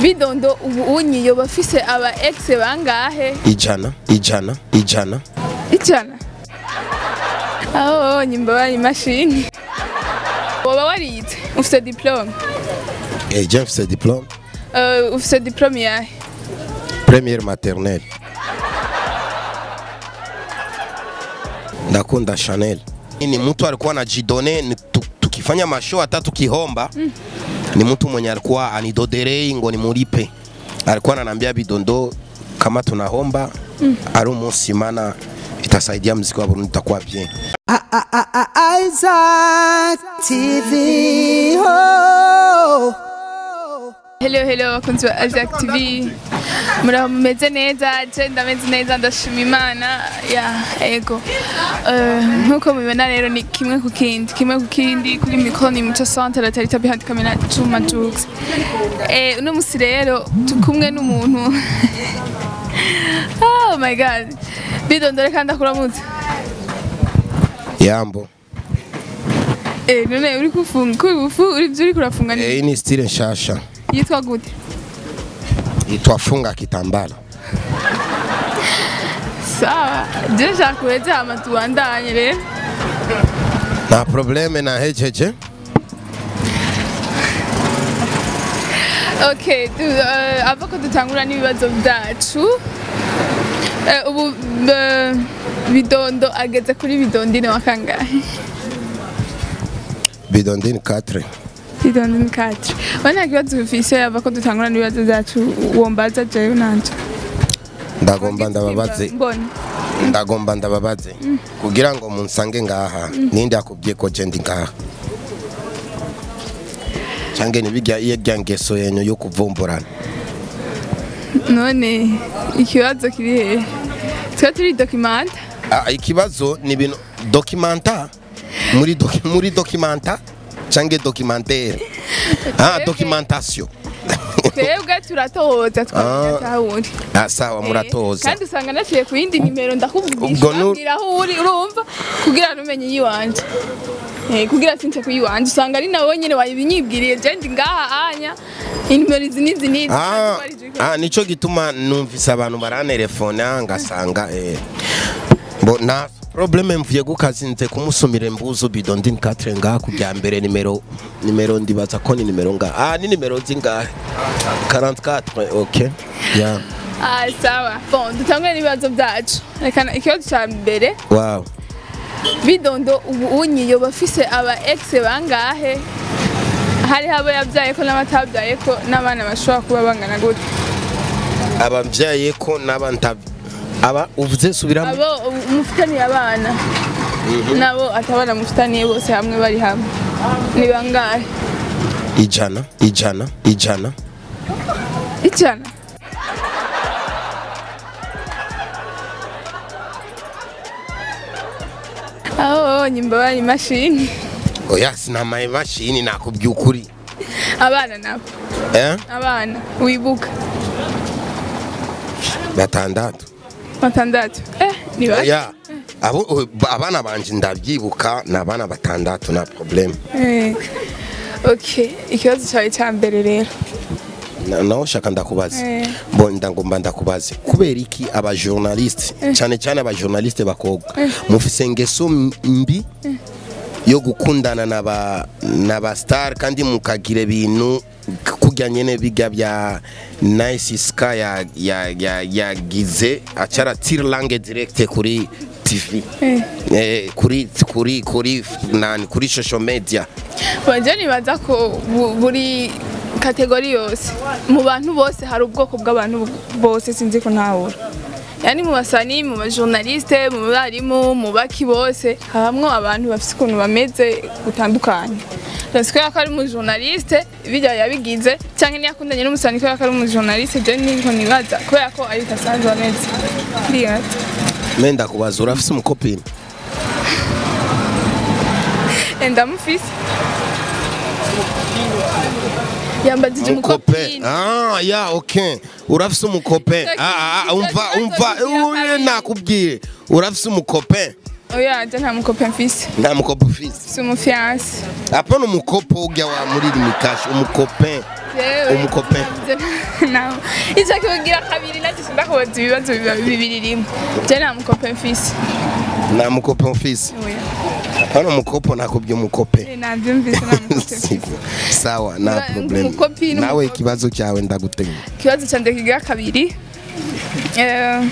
bidondo ubu unyi yoba afise aba ex bangahe ijana ijana ijana ijana aho nyimba bari imashini woba warize ufise diplome Eh, je mfise diplome uh, ufise diplome yahe première maternelle ndakunda Chanel ni mtu alikuwa anajidone ni tu- tukifanya mashow hata tukihomba ni mtu mwenye alikuwa anidoderei ngo nimulipe alikuwa ananiambia bidondo kama tunahomba ari umunsi mana itasaidia mziki wa Burundi itakuwa bien Isaac TV. Oh. hello hello bakunzi ba Isaac TV muraho mumeze neza je ndameze neza ndashima imana ya ego Eh, nkuko mubibona rero ni kimwe ku kindi kimwe ku kindi kuri mikoro ni muco centre la tarita behind camera Juma Jux eh uno musi rero tukumwe n'umuntu oh my god bidondore kandi akuramutse yambo eh none uri kufunga kuri bufu uri byo uri kurafunga ni Eh, hii ni style nshasha yitwa gute itwafunga kitambala sawa je nshaka kuweza hama tubandanye rero nta probleme na hejeje Okay, du, uh, ava ko dutangura n'ibibazo byacu Eh, ubu eh, bidondo ageze kuri bidondine wa kangahe bidondini 4 bidondine katre we nta kibazo ufise ava ko dutangura n'ibibazo byacu wombaza jewe nanje ndagomba ndababaze mbona ndagomba ndababaze kugira ngo munsange ngaha ninde yakubwiye ko je ndi ngaha cange nibijya iyo rya ngeso yenyu yo kuvumburana none ikibazo kiri hehe twe turi dokimanta Ah, ikibazo ni ibintu dokimanta muri doki, muri dokimanta cange documentaire ah documentation twebwe turatohoza Ah. twamenya aho uri ah sawa muratoza kandi usanga naciye ku yindi nimero ndakuvugisha Ubwo nu- ubwira aho uri urumva kugira numenye iyiwanje Eh, kugira since kuyiwanje usanga ari nawe nyene wabinyibwiriye je ndi ngaha anya inimero izi n'izi n'izi Ah, ah nico gituma numvise abantu barantelefona ngasanga eh bo na probleme mvuye gukazinze kumusumira imbuzo bido ndi 4 ngaha kujya mbere nimero nimero ndibaza ko ni nimero nga ah ni nimero zingahe 44 okay yeah Ah, sawa bon dutangure n'ibibazo byacu rekana ikibazo ca mbere wow bidondo ubu unyi yoba afise aba ex bangahe hariho abo yabyaye ko n'abatabyaye ko n'abana bashobora kuba bangana gute abavyaye ko nabanta aba uvuze subiramo abo mufitaniye abana nabo atabana mufitaniye bose hamwe bari hamwe ni bangahe ijana ijana ijana ijana aho nyimba bari imashini oya sinamaye mashini nakubwiye ukuri abana nabo eh abana wibuka batandatu batandatu eh ni bake oya abo abana banje ndabyibuka ni abana batandatu na probleme Eh, okay ikibazo cyawe cya mbere rero Na- naho shaka ndakubaze Eh. bo ndangomba ndakubaze kubera iki abajournaliste cyane cyane abajournaliste bakobwa mufise ngeso m- mbi yo gukundana n'aba n'aba star kandi mukagira ibintu k- kurya nyene biga bya nice sky ya ya ya yagize acara tire langue direct kuri TV Eh. eh, kuri kuri kuri nani kuri social media bajya nibaza ko bu- buri kategori yose mu bantu bose hari ubwoko bw'abantu bose sinzi ko ntawura yani mu basani mu bajournaliste mu barimu mu baki bose habamwo abantu bafite ukuntu bameze gutandukanye Rasi kubera ko ari umujournaliste bijya yabigize cyangwa niyo akundanye n'umusani kubera ko ari umujournaliste je niko nibaza kubera ko ari kasanzwe ameze ndibaza menda kubaza urafise umukopini ndamufise yambajije umukope umukopine ah ya okay urafise umukope Icyo ah ah, kibazo umva kigira umva kabiri. uye nakubwiye urafise umukope oya je nta mukope mfise nta mukopo ufise si umufiance apana umukopo ujya wa muri limikashi umukope Jewe, Umukope. je- nawe ico kibugira kabiri nacyo sindakubaza ibibazo biba bibiri rimwe je nta mukope mfise nta mukopo ufise oya apana umukopo nakubye umukope Eh, navyumvise nta mukope mfise Siko. sawa nta Nga- problem umukopi n'umukopo. nawe ikibazo cyawe ndagutegura ikibazo cyanjye kigira kabiri Eh,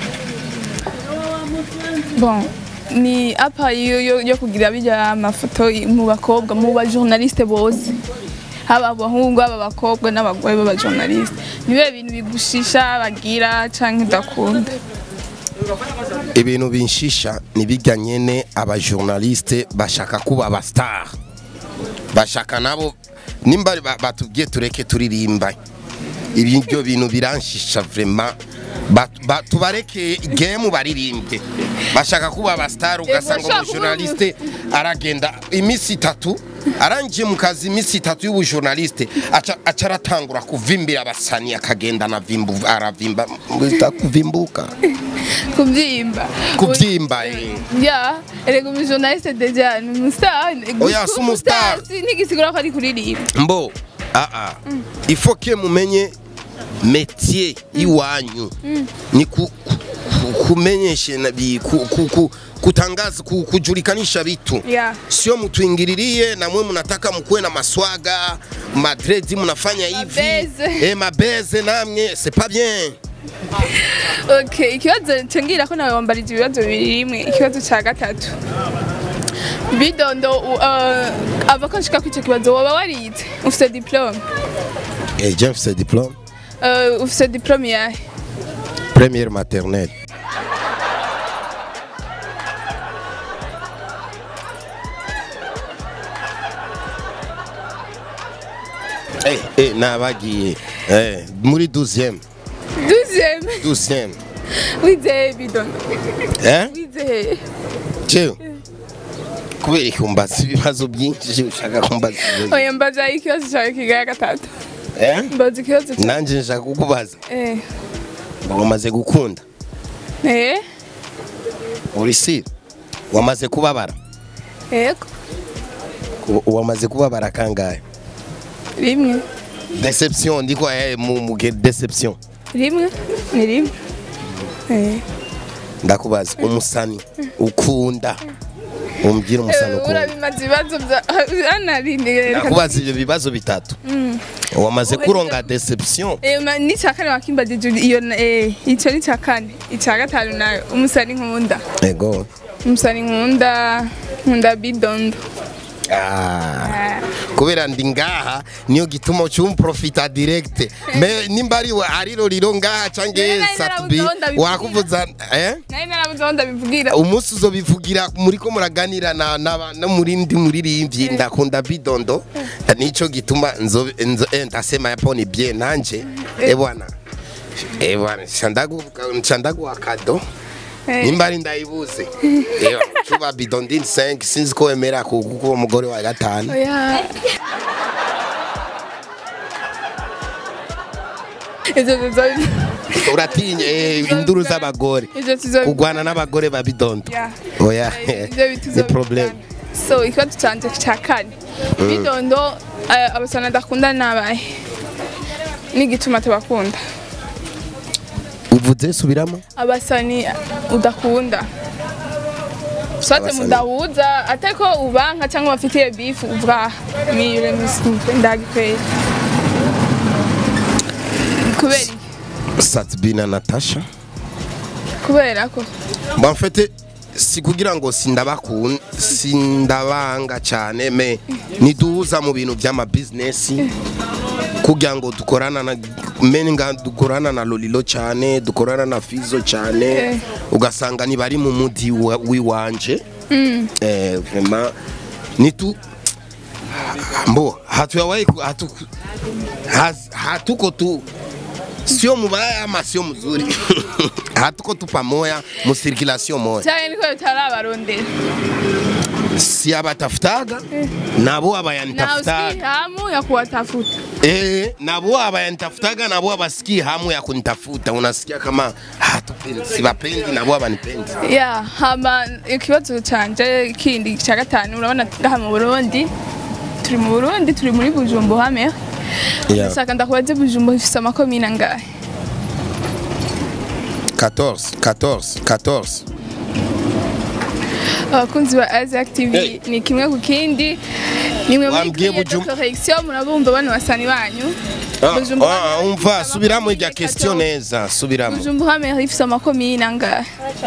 bon ni apa yo, yo, yo kugira bijya amafoto mu bakobwa mu bajournaliste bose haba abahungu haba abakobwa n'abagore b'abajournaliste nibihe bintu bigushisha bagira canke udakunda ibintu binshisha nibijya nyene abajournaliste bashaka kuba abastar bashaka nabo nimba ba- batubwiye tureke turirimba ibyo bintu biranshisha vraiment Ba- ba- tubareke game baririmbye bashaka kuba abastar ugasanga bashaka umujournaliste aragenda iminsi itatu arangiye mu kazi iminsi itatu y'ubujournaliste aca aca aratangura kuvimbira abasani akagenda anavimbu aravimba mwita kuvimbuka kubyimba kubyimba eh. ya erega umujournaliste deja ni umustar Oya, si umustar. ntigisigura ko ari kuririmba mbo aa ifo ke mumenye metier iwanyu ni ku, ku, ku, kumenyeshe na bi- ku, ku, ku, kutangaza ku, kujulikanisha vitu Yeah. sio mtuingililie na mwe mnataka mkuwe na maswaga madredi mnafanya hivi Mabeze. eh mabeze namwe c'est pas bien Okay, ikibazo cengira ko nawe wambarije ibibazo bibiri rimwe ikibazo cya gatatu bidondo u- uh, ava ko nshika kw'ico kibazo woba warize ufise diplome eh j'ai fait diplôme uh, ufise diplome yahe première maternelle Eh, eh, nabagiye eh, muri 12e deuxième 12e wizeye bidondo eh wizeye jewe kubera iki umbaza ibibazo byinshi ushaka kumbaza ibibazo? oya mbaza ikibazo cyawe kigira gatatu eh mbaza ikibazo cyawe nanje nshaka kukubaza eh ngo wamaze gukunda eh uri si wamaze kubabara yego U- wamaze kubabara kangahe rimwe deception ndiko eh mu muge deception rimwe ni rimwe eh ndakubaza umusani ukunda umbwira umusani Eh, ukunda urabimaze ibibazo bya anarinde ndakubaza ibyo bibazo bitatu wamaze kuronga deception Eh, ma- ni cya kane wakimbagije iyo na- eh, icyo ni cya kane icya gatanu nayo umusani nkunda ego umusani nkunda nkunda bidondo Ah. kubera ndi ngaha niyo gituma ucumprofita direct me nimba ari we ari roriro ngaha cange Nari narabuze satubi aho ndabivugira. wakuvuza eh nari narabuze aho ndabivugira umunsi uzobivugira muriko muraganira na, na, no murindi muririmbyi ndakunda bidondo nico gituma nzo, nzo eh, ndasema yapo ni bien nanje eh bwana eh bwana shandagu shandagu akado Eh. nimba ari ndayibuze eh cuba bidondin 5 sinzi ko wemera ku kuko umugore wa gatanu oya ivyo bizo- uratinye eh, induru z'abagore ivyo tuzo kugwana n'abagore ba bidondo Yeah. oya ivyo bitu ni problem so ikibazo canje cya kane bidondo eh, abasana adakunda nabahe n'igituma tubakunda uvuze subiramo abasani udakunda sote Abasani. mudahuza ateko ubanka cyangwa bafitiye bifu uvuga mire ndagikwera kubera iki? Satbina Natasha kubera ko Bon, en fait, si kugira ngo sindabakun sindabanga cyane me niduhuza mu bintu by'ama business kugira ngo dukorana na menga dukorana na Lolilo cyane dukorana na Fizo cyane Eh. ugasanga ni bari mu mudi wa- wiwanje eh vraiment nitu mbo hatuyawahi ku- hatu haz- hatuko tu sio mubaya ama sio mzuri hatuko tu pamoja mu circulation moja cyane niko bitarabarondera si abatafutaga nabo na usikii abayanitafutaga hamu ya kuwatafuta eh, nabo abayanitafutaga nabo abasikii hamu ya kunitafuta unasikia kama hatupendi sibapendi nabo abanipendi ya hama ikibazo canje kindi cya gatanu urabona ngaha mu burundi turi mu burundi turi muri bujumbu hame Yeah. ndashaka ndakubaze bujumbu ifise amakomine angahe 14 14 14 abakunzi ba Isaac TV Hey. ni kimwe ku kindi nimwe muri Wambwiye Kriya Bujum- Correction murabumva bano basani banyu Bujumbu Ah, hame umva ifise subiramo irya amakomine question 14. neza subiramo bujumbu hame ifise amakomine angahe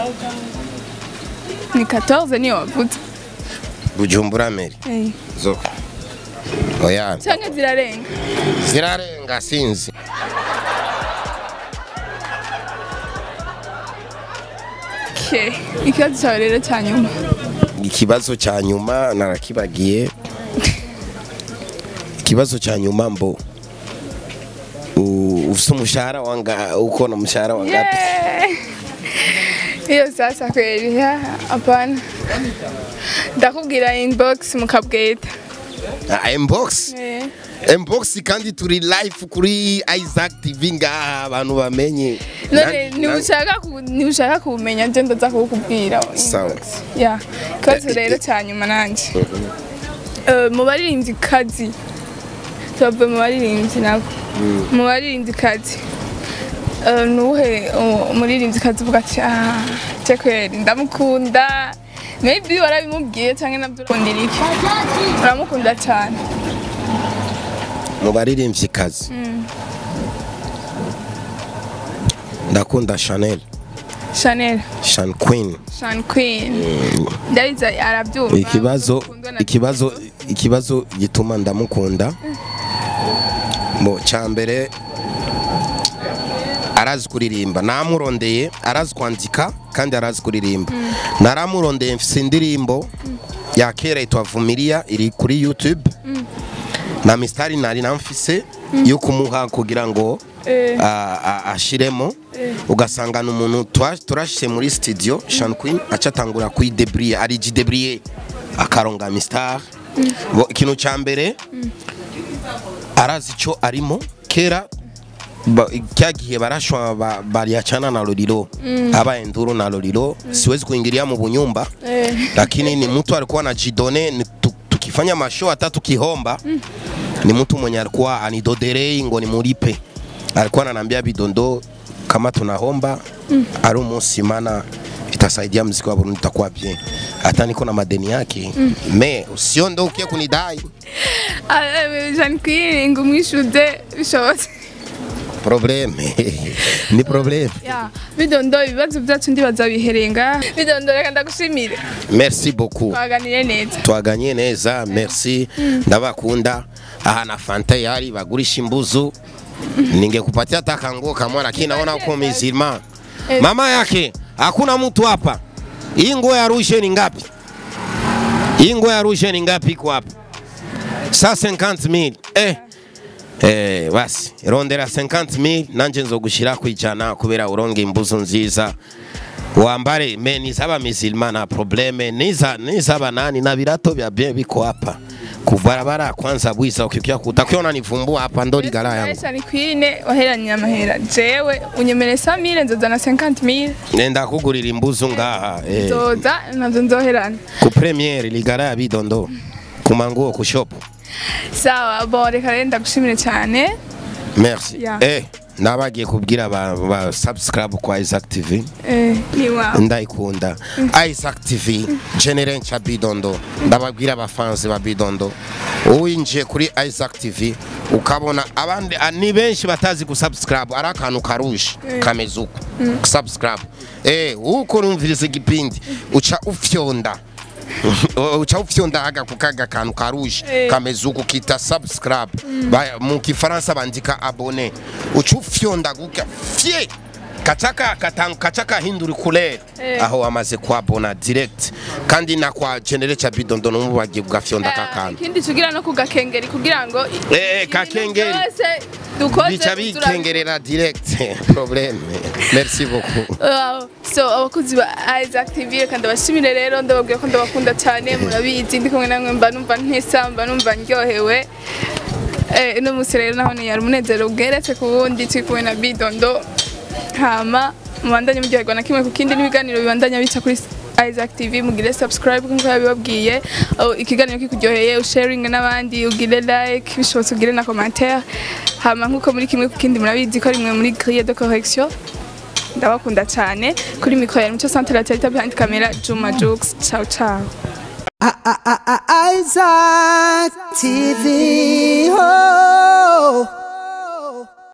ni 14 niyo wavuze bujumbura meri Eh. zo oya canke zirarenga zirarenga sinzi Okay. ikibazo cyawe rero cya nyuma ikibazo cya nyuma narakibagiye ikibazo cya nyuma mbo u- ufite umushahara wanga ukona umushahara wangapi Yeah. hiyo sasa kweli ya, hapana ndakubwira inbox mukabweta Ah, inbox Eh. inbox kandi turi live kuri Isaac TV ngaha abantu bamenye none Na- niushaka ku- niushaka kumenya nje ndaza kukubwira Sawa. inbox. ya ikibazo Eh, rero eh. cya nyuma nanje Eh, mu baririmbyi kazi tubavuye mu baririmbyi nabo mu baririmbyi kazi Eh, nuhe uh, umuririmbyi kazi uvuga ati "Ah, je kweri ndamukunda maybe warabimubwiye cyangwa nabyo urakundira iki uramukunda cyane mu baririmbyi kazi ndakunda Chanel Chanel Shan Queen Sean Queen ndabiza arabyumva ikibazo Ukundwa na- ikibazo ikibazo gituma ndamukunda mu cyambere arazi kuririmba namurondeye arazi kwandika kandi arazi kuririmba naramurondeye mfise indirimbo ya kera yitwa Vumilia iri kuri YouTube na mistari nari namfise yo kumuha kugira ngo Eh. a- a- ashiremo ugasanga ni umuntu twa- turashyize muri studio Sean Queen aca atangura kuyidebriye arijidebriye akaronga mistar Bo- ikintu cya mbere arazi icyo arimo kera ba- kya gihe barashwa ba- baliachana na Lolilo abaye nduru na Lolilo siwezi kuingilia mu bunyumba Eh. lakini ni mtu alikuwa anajidone ni tu- tukifanya mashow hata tukihomba ni mtu mwenye alikuwa anidoderei ngo nimulipe alikuwa ananiambia bidondo kama tunahomba ari umunsi mana itasaidia mziki wa Burundi itakuwa bien hata niko na madeni yake me usiondoke kunidai Ah, eh, Sean Queen ngo umwishuze bishobotse probleme ni probleme ya bidondo ibibazo byacu ndibaza biherenga bidondo reka ndagushimire merci beaucoup twaganire neza twaganye neza merci ndabakunda aha na fanta yari bagurisha imbuzu ningekupatia hata kanguo kamwe lakini naona uko mizima mama yake hakuna mtu hapa hii nguo ya rushe ni ngapi hii nguo ya rushe ni ngapi iko hapa sa 50000 eh Eh, basi rondera 50000 nanje nzogushira kwijana kubera uronge imbuzu nziza wambare me nizaba misilma na probleme niza nizaba nani na birato vya bien biko hapa kubarabara kwanza bwiza ukikia utakiona nivumbua hapa ndo ligara yangu Sean Queen waheranye amahera jewe unyemere 100000 nzoza na 50000 nenda kugurira imbuzu ngaha eh, nzoza nazo nzoherana ku premiere ligara ya bidondo kumanguo ku shop sawa bo reka rero ndagushimire cyane merci Yeah. eh nabagiye kubwira ba, ba subscribe kwa Isaac TV eh ni wawe ndayikunda Isaac TV General cha Bidondo ndababwira abafanzi ba Bidondo uwinjiye kuri Isaac TV ukabona abandi ah, ni benshi batazi kusubscribe ari akantu karuje kameze uko subscribe eh uko urumviriza igipindi uca ufyonda uca ufyonda aga kukaga kantu karuje Eh. kameze uko kita subscribe Ba- mu kifaransa bandika abone uca ufyonda guka fye kacaka katang kacaka hindura couleur Eh. aho amaze kwabona direct kandi na kwa genere cha bidondo no mubagiye gafyonda Eh, kakana ikindi tugira no ku gakengeri kugira ngo i- Eh, eh, ibintu kakengeri. byose dukoze bica turabi- bikengerera direct problème merci beaucoup Wow. so abakunzi ba Isaac TV kandi abashimire rero ndababwira ko ndabakunda cyane murabizi ndi kumwe namwe mba numva ntesa mba numva ndyohewe eh uno munsi rero naho ni yari umunezero bweretse ku wundi turi kumwe na Bidondo hama mubandanye muryoherwa na kimwe ku kindi n'ibiganiro bibandanya bica kuri Isaac TV mugire subscribe nk'uko yabibabwiye Oh, ikiganiro kikuryoheye usharing n'abandi ugire like bishobotse ugire na commentaire hama nk'uko muri kimwe ku kindi murabizi ko ari mwe muri grille de correction ndabakunda cyane kuri mikoro ya mucyo centre la teta behind camera Juma Jux ciao ciao I- I- I- I- Isaac TV.